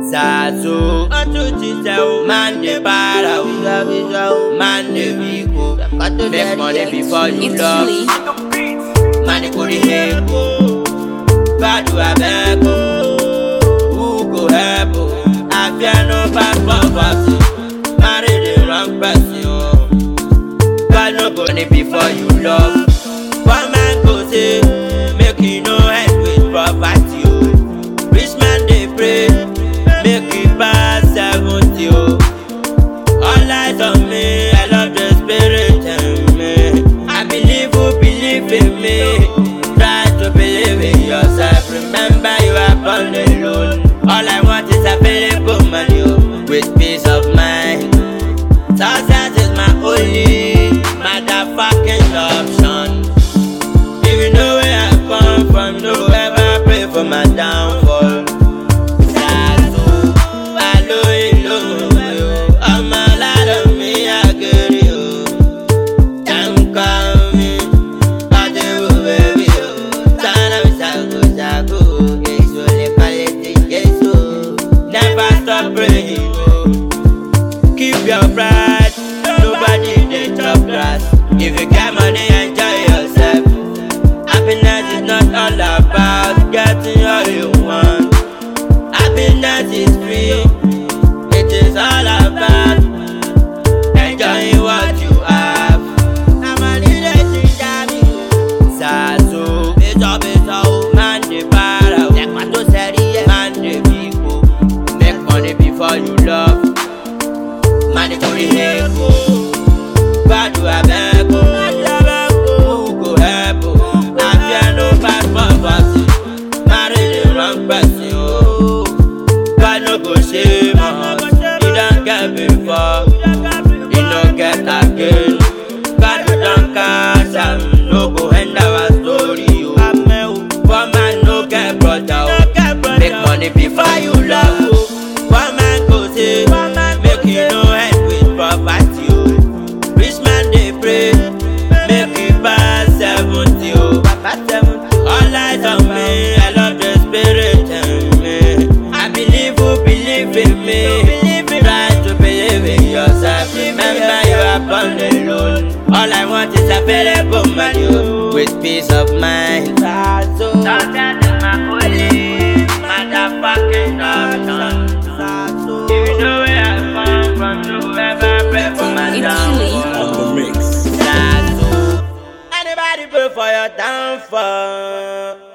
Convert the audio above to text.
Zazo, man dey para o, man dey weak o. Make money before you It's love. Lee. Man dey go dey help o, badu abeg o. Who go help o? I fear no pass poverty. Marry the wrong person o. God no go need before you love. One man go say, make you no end with poverty o. Rich man dey pray, make he pass seventy o. All eyes on me, I love the spirit in me. I believe who believe in me. Try to believe in yourself. Remember you are born alone. All I want is available money o, with peace of mind. Success is my only motherfucking option. If you know where I come from, don't ever pray for my downfall. Zazu, alo ilo yo, ọmọ aládùn mi àgẹ̀rẹ̀ o. Jàǹkà mi, pàdéwò bẹ̀bí o. Tánà mi ṣàgò ṣàgò, èso lè palẹ̀ tẹ̀ Jésù. Never stop praying o. Keep your pride, nobody dey chop grass. If you get money, enjoy yourself. Happiness is not all about getting all you want. Happiness is free, it is all about enjoying what you have. Na money dey ginger me. Zazo, bẹ́tọ̀ bẹ́tọ̀ o, man dey para o. Ẹ̀pà tó sẹ́rí ẹ̀, man dey big o. Make money before you love. Man dey kórè ẹ̀kọ́. Gbàdúrà abeg o. Who go help o? I fear no pass poverty. Marry the wrong person o. God no go shame us. You don get before, you no get again. God don catch am, no go end our story o. Poor man no get brother o. Make money before you love o. One man go say, make you no end with poverty o. Rich man dey pray, make he pass seventy o. All eyes on me, I love the spirit in me. I believe who believe in me. Try to believe in yourself. Remember you are born alone. All I want is available money o, with peace of mind. So, success is my only motherfucking option. If you know where I come from, you ever pray for my It's downfall. on the mix. Zazu. Anybody pray for your downfall?